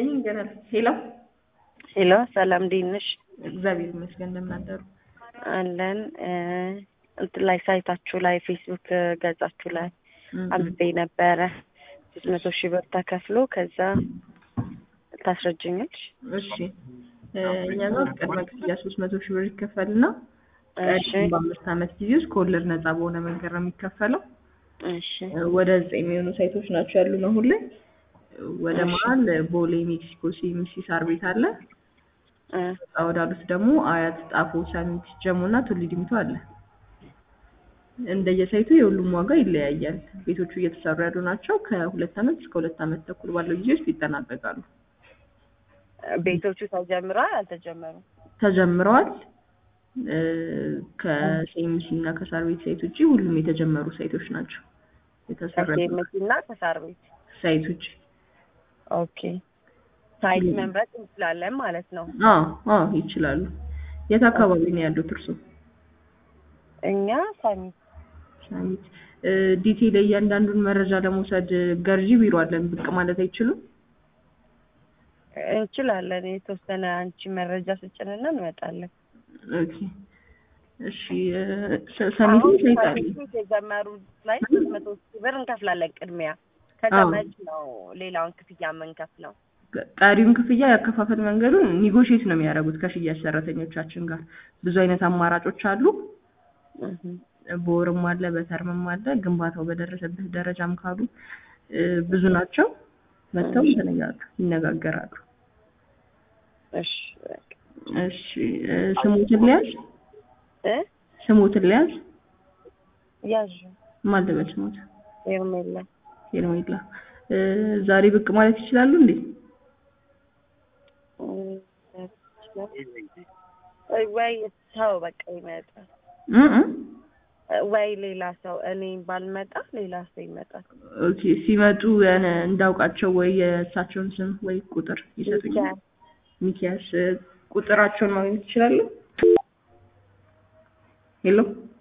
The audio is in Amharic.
ይንገራል። ሄሎ ሄሎ፣ ሰላም እንዴት ነሽ? እግዚአብሔር ይመስገን። እንደምን አደሩ? አለን እንትን ላይ ሳይታችሁ ላይ ፌስቡክ ገጻችሁ ላይ አንብቤ ነበረ ሶስት መቶ ሺህ ብር ተከፍሎ ከዛ ታስረጅኛለሽ? እሺ እኛ ጋር ቅድመ ክፍያ ሶስት መቶ ሺህ ብር ይከፈልና እሺ በአምስት ዓመት ጊዜ ውስጥ ከወለድ ነፃ በሆነ መንገድ ነው የሚከፈለው። እሺ ወደ ዘጠኝ የሚሆኑ ሳይቶች ናቸው ያሉን አሁን ላይ። ወደ መሀል ቦሌ፣ ሜክሲኮ ሲኤምሲ ሳር ቤት አለ። እ ወጣ ወዳሉት ደግሞ አያት፣ ጣፎ፣ ሰሚት፣ ጀሞ እና ቱሊ ዲምቱ አለ። እንደየሳይቱ የሁሉም ዋጋ ይለያያል። ቤቶቹ እየተሰሩ ያሉ ናቸው። ከሁለት ዓመት እስከ ሁለት ዓመት ተኩል ባለው ጊዜ ውስጥ ይጠናቀቃሉ። ቤቶቹ ተጀምረዋል አልተጀመሩም? ተጀምረዋል። እ ከሲኤምሲ እና ከሳር ቤት ሳይት ውጭ ሁሉም የተጀመሩ ሳይቶች ናቸው። የተሰሩ ከሴምሲ እና ከሳር ቤት ሳይት ውጭ ኦኬ። ሳይት መምረጥ እንችላለን ማለት ነው። አዎ አዎ ይችላሉ። የት አካባቢ ነው ያሉት እርሶ? እኛ ሳሚት ሳሚት እ ዲቴል እያንዳንዱን መረጃ ለመውሰድ ገርጂ ቢሮ አለን። ብቅ ማለት አይችሉም? እንችላለን። የተወሰነ አንቺ መረጃ ስጭንና እንመጣለን። ኦኬ እሺ እ ሰ- ሰሚትም ሳይት አለ። ሳሚት የጀመሩት ላይ ሶስት መቶ ሺህ ብር እንከፍላለን ቅድሚያ። ከዛ አዎ። መች ነው ሌላውን ክፍያ የምንከፍለው? ቀሪውን ክፍያ ያከፋፈል መንገዱን ኒጎሽዬት ነው የሚያደርጉት ከሽያጭ ሰራተኞቻችን ጋር። ብዙ አይነት አማራጮች አሉ። በወርም አለ፣ በተርምም አለ። ግንባታው በደረሰበት ደረጃም ካሉ እ ብዙ ናቸው። መጥተው ይነጋገ- ይነጋገራሉ። እሺ በቃ። እሺ እ ስሞትን ሊያዝ እ ስሞትን ሊያዝ ያዥ ማን ልበል ስሞት ሄርሜላ ሄርሜላ እ ዛሬ ብቅ ማለት ይችላሉ እንዴ? ወይ ወይ ሰው በቃ ይመጣል እ እ ወይ ሌላ ሰው እኔ ባልመጣ ሌላ ሰው ይመጣል። ኦኬ ሲመጡ ያነ እንዳውቃቸው ወይ የእሳቸውን ስም ወይ ቁጥር ይሰጡኛል። ሚኪያስ እ ቁጥራቸውን ማግኘት ይችላሉ? ሄሎ